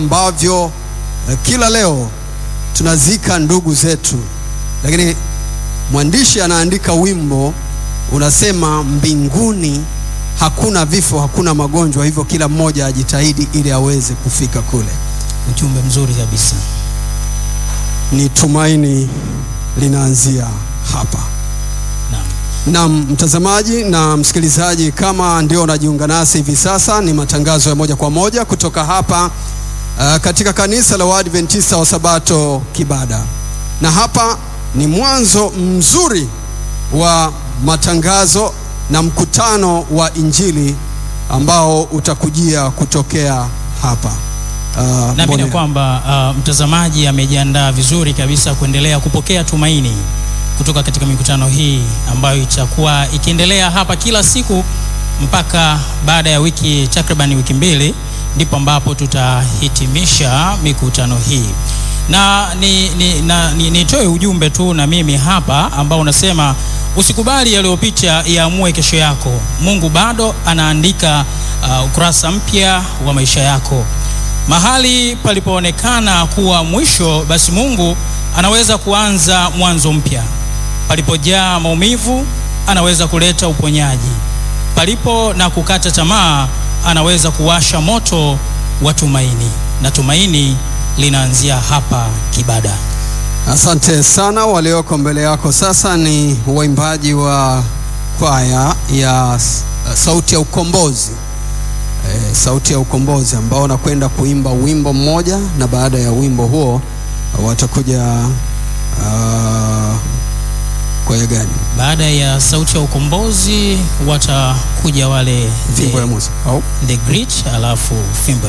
ambavyo eh, kila leo tunazika ndugu zetu, lakini mwandishi anaandika wimbo unasema, mbinguni hakuna vifo, hakuna magonjwa, hivyo kila mmoja ajitahidi ili aweze kufika kule. Ujumbe mzuri kabisa. Ni tumaini linaanzia hapa. Naam. Naam, mtazamaji na msikilizaji, kama ndio unajiunga nasi hivi sasa, ni matangazo ya moja kwa moja kutoka hapa uh, katika kanisa la Waadventista wa Sabato Kibada, na hapa ni mwanzo mzuri wa matangazo na mkutano wa Injili ambao utakujia kutokea hapa uh, Naamini Mbolela. kwamba uh, mtazamaji amejiandaa vizuri kabisa kuendelea kupokea tumaini kutoka katika mikutano hii ambayo itakuwa ikiendelea hapa kila siku mpaka baada ya wiki takriban wiki mbili, ndipo ambapo tutahitimisha mikutano hii na ni, ni, na, ni, nitoe ujumbe tu na mimi hapa ambao unasema usikubali yaliyopita yaamue kesho yako. Mungu bado anaandika uh, ukurasa mpya wa maisha yako. Mahali palipoonekana kuwa mwisho, basi Mungu anaweza kuanza mwanzo mpya. Palipojaa maumivu, anaweza kuleta uponyaji. Palipo na kukata tamaa, anaweza kuwasha moto wa tumaini, na tumaini linaanzia hapa Kibada. Asante sana. Walioko mbele yako sasa ni waimbaji wa kwaya ya S- Sauti ya Ukombozi, e, Sauti ya Ukombozi ambao wanakwenda kuimba wimbo mmoja, na baada ya wimbo huo watakuja uh, kwaya gani? Baada ya sauti ya ukombozi watakuja wale Fimbo ya the, Musa au the great, alafu fimbo